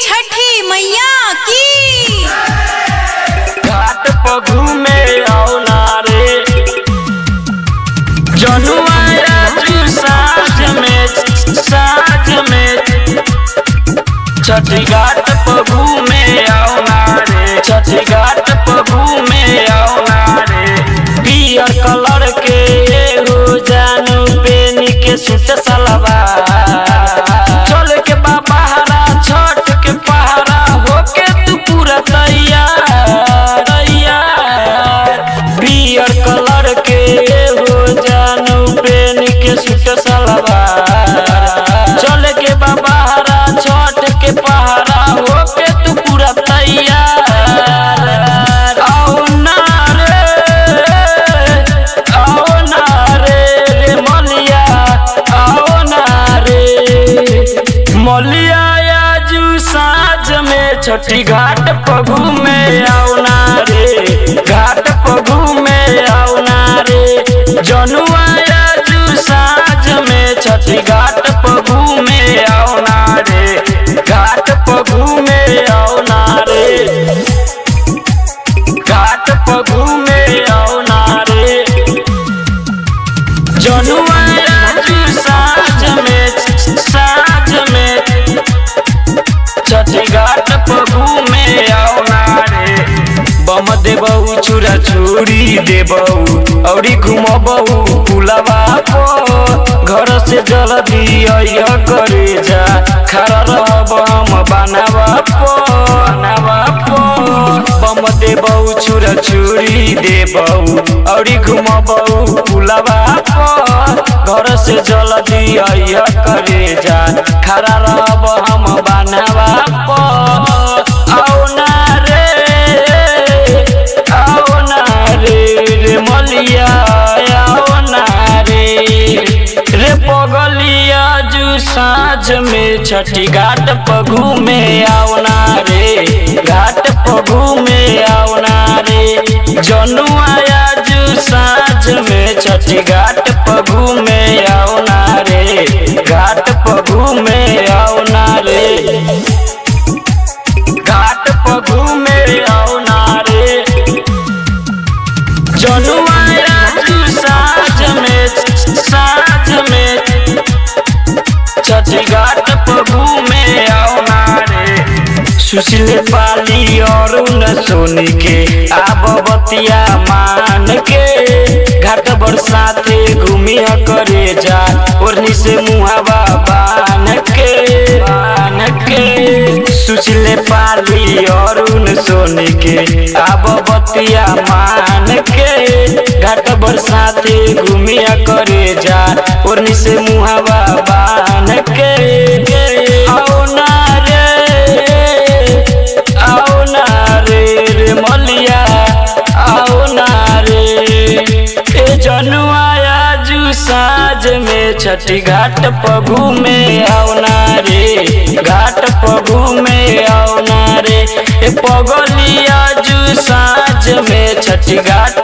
छठी मैया की घाट पर घूमे आओ नारे जनुआ राजू साँझ में साँझ में छठी घाट पर घूमे आओ नारे छठी घाट पर घूमे आओ नारे पियर कलर के हो जानू पेनी के सूट सलवार चल के बाबा हरा छठ के पहरा होके तू पूरा तैयार तैयार पियर कलर के हो जानू पेनी के सूट सलवार चल के बाबा हरा छठ के पहरा होके तू पूरा तैयार आओ ना रे आओ ना रे रे मलिया आओ ना रे मलिया आजू साँझ में छठी घाट पर घूमे आओ ना रे घाट पर घूमे आओ ना रे जनुआ आजू साँझ में छठी घाट पर घूमे आओ ना रे घाट पर घूमे आओ ना रे घाट पर घूमे आओ ना रे जनुआ राजू साँझ में साँझ में छठी घाट पर घूमे आओ ना रे बम देबऊ चूरा चूड़ी देबऊ औरी घुमबऊ पुलवा पर घर से जल्दी अइह करे जा खड़ा रहब हम बनावा पर बनावा पर बम देबऊ चूरा चूड़ी देबऊ औरी घुमबऊ पुलवा पर घर से जल्दी अइह करे जा खड़ा रहब हम बनावा पर आओ ना रे आओ ना रे रे मलिया आओ ना रे रे पगलिया जू साँझ में छठी घाट पर घूमे आओ ना रे घाट पर घूमे आओ ना रे जनुआ जू साँझ में छठी घाट पर घूमे आओ ना रे घाट पर घूमे आओ ना रे घाट पर घूमे आओ ना रे जनुआ राजू साँझ में साँझ में छठी घाट पर घूमे आओ ना रे सुशील पाली और न सोनी के आब बतिया मान के घाट बरसाते घूमी करे जा ओढ़नी से मुहावा बान के बान के सुशील पाली और न सोनी के आब बतिया मान के घाट बरसाते घूमी करे जा ओढ़नी से मुहावा बान के आओ ना रे आओ ना रे रे मलिया आओ ना रे ए जनुआ आजू साँझ में छठी घाट पर घूमे आओ ना रे घाट पर घूमे आओ ना रे ए पगली आजू साँझ में छठी घाट